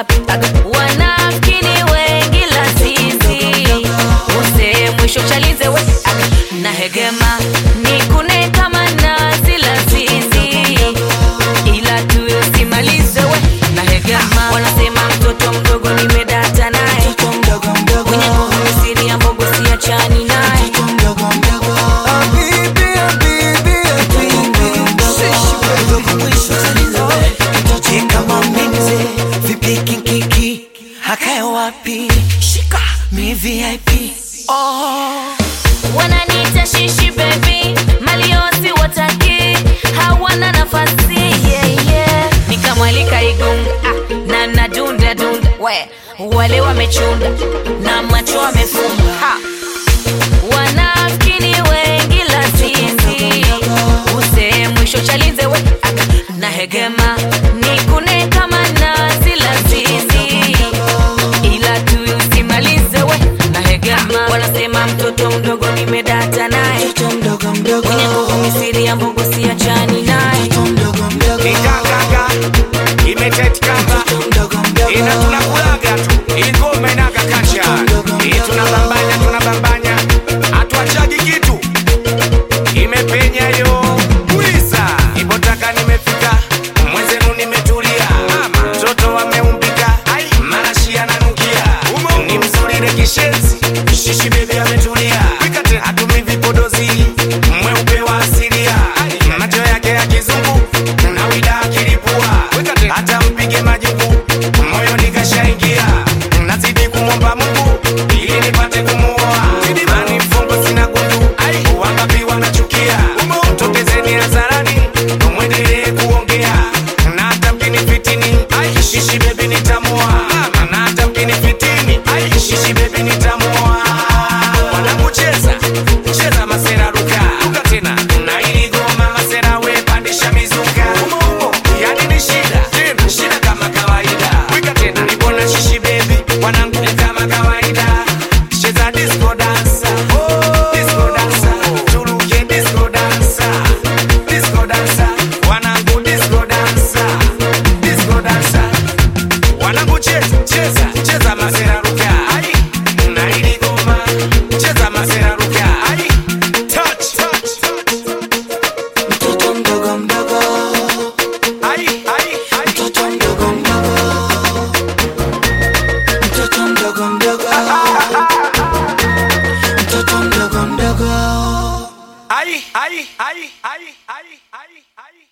wapi wanafikini wengi la sisi use mwisho chalize we na hegema nikune kama nazi la sisi ila tu usimalize we na hegema wanasema mtoto mdogo nimedata naye mwenye nguvu misiri ya mbogo siachani naye wananiita shishi bebi maliosi wataki hawana nafasi yeah, yeah. nikamwalika igunga ah, na nadunda dunda we wale wamechunda na macho wamefunga ha. wanafikini wengi la sisi use mwisho chalize we ah, na hegema nikune kama nazi la sisi ila tu usimalize we na hegema wanasema mtoto mdogo nimedata naye mwenye nguvu misiri ya mbogo siachani naye Ikakanga imetetikanga ina tunakulaga tu ingoma inaga kacha hii tunabambanya tunabambanya hatuachagi kitu imepenya yo wiza ipotaka nimefika mwenzenu nimetulia mtoto ameumbika marashi ananukia ni mzuri rekishenzi shishi bebi ametulia hatumi vipodozi mweupe wa asilia macho yake ya kizungu na wida akilipua hata mpige majibu moyo nikashaingia nazidi kumwomba mungu ili nipate kumuoa mani mfungo sina gundu wangapi wanachukia tokezeni hadharani mwendelee kuongea na hata mkinifitini shishi bebi nitamua na hata mkinifitini shishi bebi nitamua wanakucheza cheza masera ruka ruka tena na ili goma masera we pandisha mizuka yani ni shida tena shida kama kawaida wika tena nibona shishi bebi wanangu kama kawaida cheza disco dansa disco dansa turuke disco dansa disco dansa wanangu disco dansa disco dansa wanangu cheza cheza cheza masera ruka ai na ili goma cheza masera ruka ai touch touch Mtoto mdogo mdogo, ai ai ai mtoto mdogo mdogo, mtoto mdogo mdogo, mtoto mdogo mdogo. ai ai ai ai ai ai ai